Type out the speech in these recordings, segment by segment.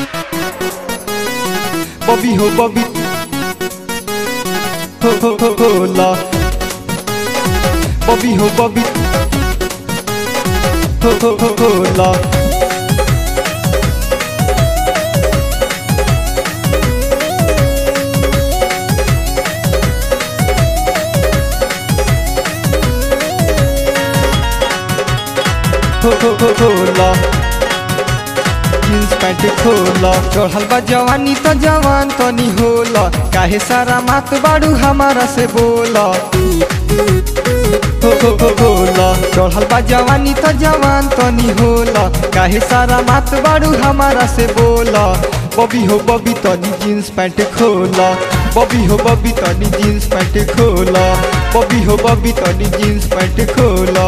बबी हो बबी हो हो हो होला बबी हो बबी हो हो हो होला हो हो हो होला जींस पैंट खोला चढ़ल बा जवानी त जवान तनी होला काहे सारा मात बाड़ू हमारा से बोला हो हो हो होला चढ़ल बा जवानी त जवान तनी होला काहे सारा मात बाड़ू हमारा से बोला बबी हो बबी तनी जींस पैंट खोला बबी हो बबी तनी जींस पैंट खोला बबी हो बबी तनी जींस पैंट खोला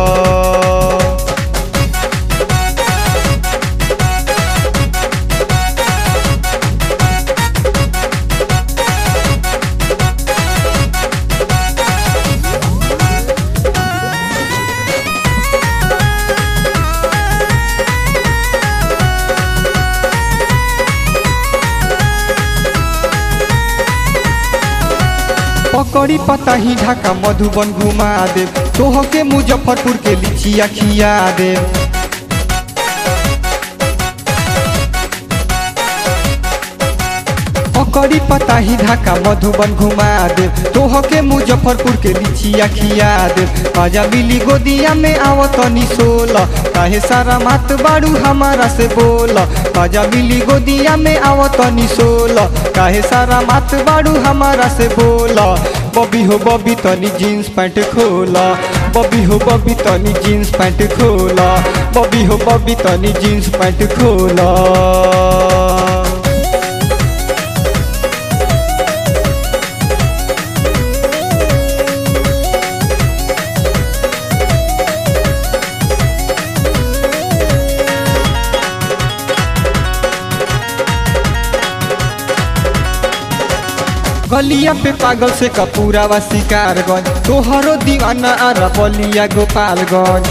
पकड़ी पता ही ढाका मधुबन घुमा दे तोह के मुजफ्फरपुर के लिचिया खिया दे पकड़ी पता ही ढाका मधुबन घुमा दे तोह के मुजफ्फरपुर के लिचिया खिया दे आजा बिली गोदिया में आव तनी सोला काहे सारा मात बाड़ू हमारा से बोला आजा बिली गोदिया में आव तनी सोला काहे सारा मात बाड़ू हमारा से बोला बबी हो बबी तनी जीन्स पैंट खोला बबी हो बबी तनी जीन्स पैंट खोला बबी हो बबी तनी जीन्स पैंट खोला गलिया पे पागल से कपूरा व शिकारगंज तोहरो दीवाना आरा बलिया गोपालगंज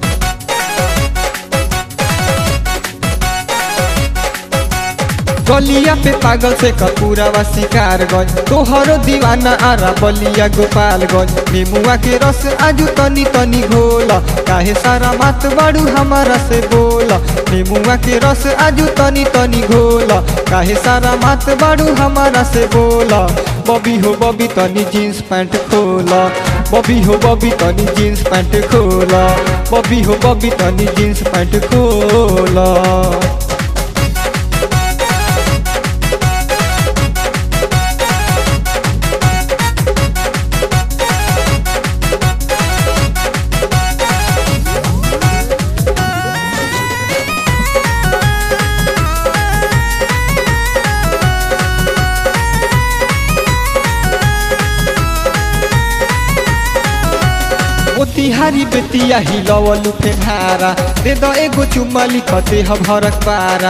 गलिया पे पागल से कपूरा व शिकारगंज तोहरो दीवाना आरा बलिया गोपालगंज नेमुआ के रस आजू तनी तनी घोला काहे सारा मात बाड़ू हमारा से बोला नेमुआ के रस आजू तनी तनी घोला काहे सारा मात बाड़ू हमारा से बोला बबी हो बबी तनी जीन्स पैंट खोला बबी हो बबी तनी जीन्स पैंट खोला बबी हो बबी तनी जीन्स पैंट खोला मोतिहारी बेतिया हिलवलु फेहारा दे द एगो चुम्मा लिखते ह भरक पारा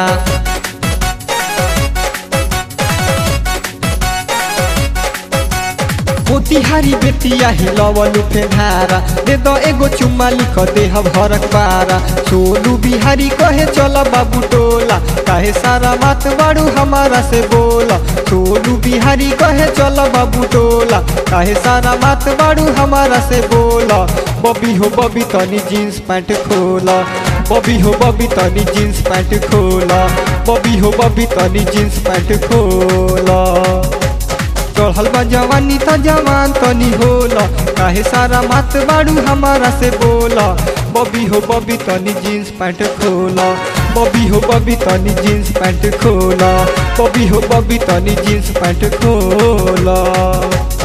मोतिहारी बेतिया हिलवलु फेहारा दे द एगो चुम्मा लिखते ह भरक पारा सोनू बिहारी कहे चल बाबू टोला काहे सारा बात बाड़ू हमारा से बोला सोनू बिहारी कहे चल बाबू टोला काहे सारा बात बाड़ू हमारा से बोला बबी हो बबी तनी जीन्स पैंट खोला बबी हो बबी तनी जीन्स पैंट खोला बबी हो बबी तनी जीन्स पैंट खोला चढ़ल बा जवानी त जवान तनी होला काहे सारा मात बाड़ू हमारा से बोला बबी हो बबी तनी जीन्स पैंट खोला बबी हो बबी तनी जीन्स पैंट खोला बबी हो बबी तनी जीन्स पैंट खोला